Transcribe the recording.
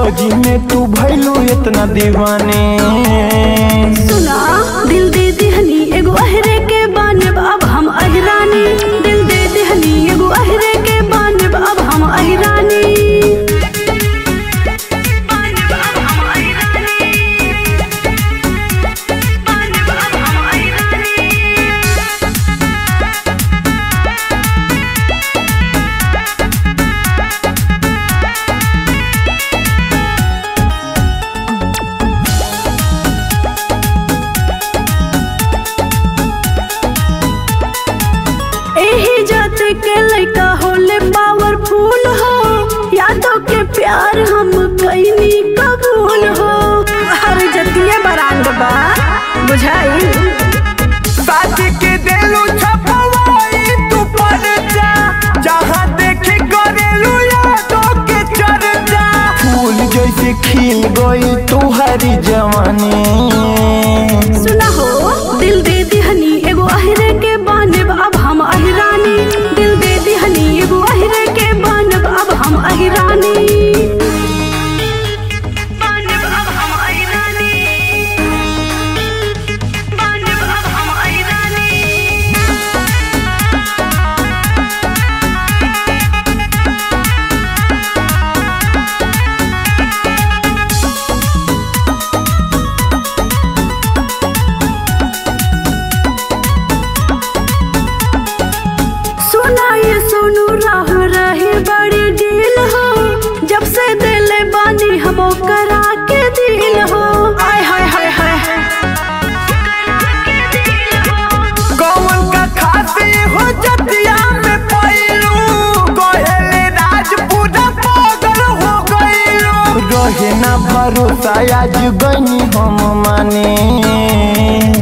फौजी में तू भैलू इतना दीवाने सुना दिल दे दिहनी एगो अहरे के बानब अब हम अहिरानी दिल दे दिहनी एगो अहरे के बानब अब हम अहिरानी बानब अब हम अहिरानी बानब अब हम अहिरानी एही जात के लइका होले पावरफुल हो यादों के प्यार हम कैनी कबूल हो हर जतिये बरांड बा बुझाई साथ के देलू छपवाई तू पर जा जहाँ देखे करेलू यादों के चर्चा फूल जैसे खिल गई तुहरी जवानी सुना हो दिल दे दिहनी एगो अहिरे के बानब अब हम अहिरानी दिल दे दिहनी एगो अहिरे के बानब अब हम अहिरानी बानब अब हम अहिरानी बानब अब हम अहिरानी सुना ये सोनू राह रहे बड़ी डील हो जब से दिल बानी हम करा के दिल हो आय हाय हाय हाय कौन का खासी हो जतिया में पैलू कोहेले राजपूरा पागल हो गईलू रहे ना भरोसा आज गईनी हम माने